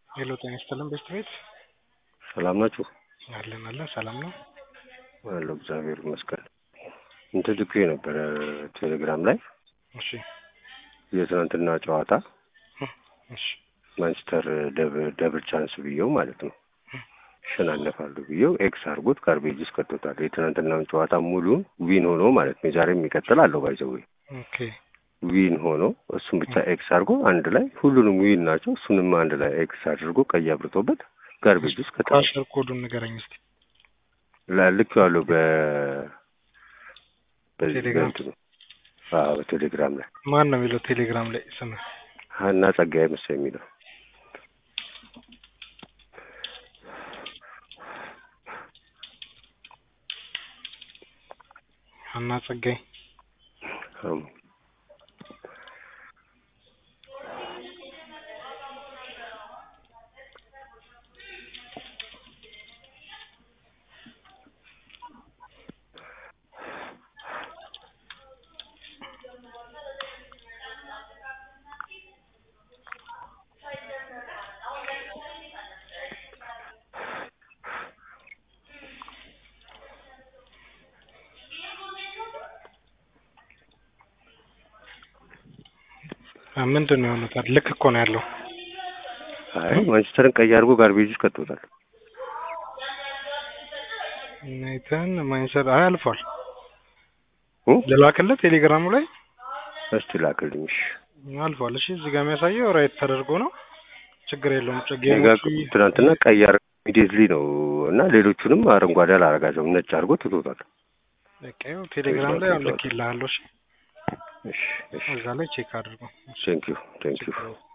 ሄሎ ጤና ይስጥልን ቤስት ቤት ሰላም ናችሁ? አለን አለን ሰላም ነው አለሁ እግዚአብሔር ይመስገን። እንትን ልኬ ነበረ ቴሌግራም ላይ እሺ የትናንትና ጨዋታ እሺ ማንቸስተር ደብ- ደብል ቻንስ ብዬው ማለት ነው ይሸናነፋሉ ብዬው ኤክስ አድርጎት ጋርቤጅ ውስጥ ከቶታል። የትናንትናውን ጨዋታ ሙሉን ዊን ሆኖ ማለት ነው። የዛሬ የሚቀጥል አለው ባይዘዌ ኦኬ ዊን ሆኖ እሱን ብቻ ኤክስ አድርጎ አንድ ላይ ሁሉንም ዊን ናቸው። እሱንም አንድ ላይ ኤክስ አድርጎ ቀይ አብርቶበት ጋርቤጅ ውስጥ ከታ ፓስወርድ ኮዱን ንገረኝ እስቲ ልክ ያለው በ በዚህ ቴሌግራም? በእንትኑ አዎ በቴሌግራም ላይ ማን ነው የሚለው ቴሌግራም ላይ ስም ሀና ጸጋዬ መሰለኝ የሚለው ሀና ጸጋይ አዎ። አ፣ ምንድን ነው የሆነው ታዲያ? ልክ እኮ ነው ያለው አይ ማንቸስተርን ቀይ አድርጎ ጋርቤጅ ውስጥ ከቶታል። ናይተን ማንቸስተር አይ አልፏል እ? ልላክልህ ቴሌግራሙ ላይ እስቲ ላክልኝ። እሺ አልፏል እሺ እዚህ ጋር የሚያሳየው ራይት ተደርጎ ነው ችግር የለውም እኔ ጋር ጌሞቹ ትናንትና ቀይ አድርጎ ኢሚዲየትሊ ነው እና ሌሎቹንም አረንጓዴ አላረጋቸውም ነጭ አድርጎ ትቶታል። በቃ ይኸው ቴሌግራም ላይ አሁን ልኬልሃለሁ እሺ እሺ እሺ እዛ ላይ ቼክ አድርገው ቴንክ ዩ ቴንክ ዩ ችግር የለውም